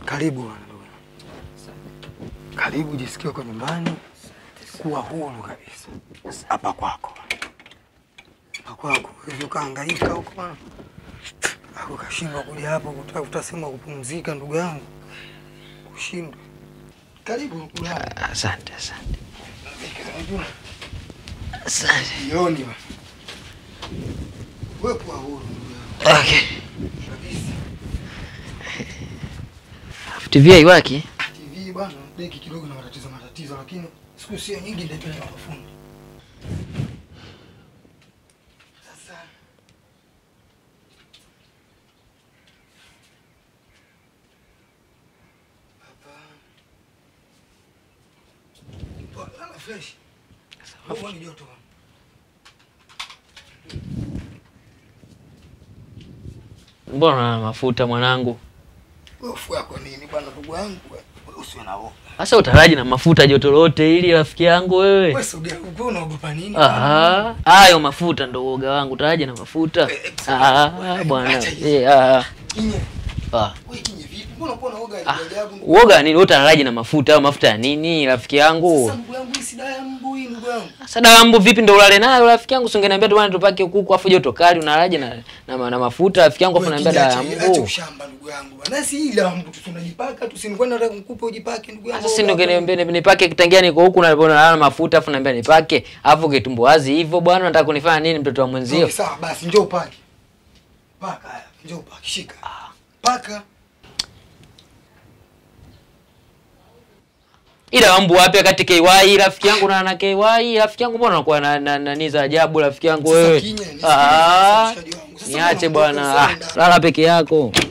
Karibu bwana ndugu. Karibu, jisikie uko nyumbani, kuwa huru kabisa hapa kwako, hapa kwako. Hivi ukahangaika huko bwana, Alafu ukashindwa kuja hapo kutafuta sehemu ya kupumzika, ndugu yangu, kushindwa. Karibu kulala. Asante, asante. Unajua Asante. jioni bwana, wewe kuwa huru ndugu yangu Okay. kabisa. TV haiwaki? TV bwana, deki kidogo na matatizo matatizo, lakini siku sio nyingi nitaipeleka kwa fundi. Sasa hapa Poa, lala fresh. Wewe ni joto bwana. Mbona na mafuta mwanangu? Hofu yako nini bwana, ndugu yangu? Wewe usiwe na hofu. Sasa utaraji na mafuta joto lote ili rafiki yangu wewe. Wewe sogea huko, unaogopa nini? bwana? Aha, hayo mafuta ndo uoga wangu, utaraji na mafuta. Eh, Ah, bwana. acha hizo. Eh, ah. Kinye. Ah. Wewe kinye vipi? Mbona uko na uoga Ah, ajabu ajabu? ndugu Uoga nini? Wewe utaraji na mafuta au mafuta ya nini rafiki yangu? Sasa ndugu yangu, hii si dawa ya mbu hii ndugu yangu. Sasa dawa mbu vipi ndo ulale nayo rafiki yangu? Singeniambia tu bwana tupake kuku afu joto kali unalaje na, na, na mafuta rafiki yangu afu Wewe naambia dawa ya kinye, acha- Acha mbu. ushamba ndugu yangu bwana. Si hii dawa ya mbu tu tunajipaka tu, si nilikuwa nataka nikupe ujipake ndugu yangu. Sasa si ndo ngeniambia ni- nipake kitangia niko huku na nalala na mafuta afu naambia nipake. Afu kitumbuazi hivyo bwana unataka kunifanya nini mtoto wa mwenzio? Okay, sawa basi njoo upake. Paka haya, njoo upake, shika. Paka. Ila wambu wapi wakati KY rafiki yangu na na KY rafiki yangu mbona unakuwa na na nani za ajabu rafiki yangu Sasa wewe? kinye, nisikilize Ah. mshikaji wangu. Sasa Niache mbona unakuwa bwana. Ah, usoni lala peke yako.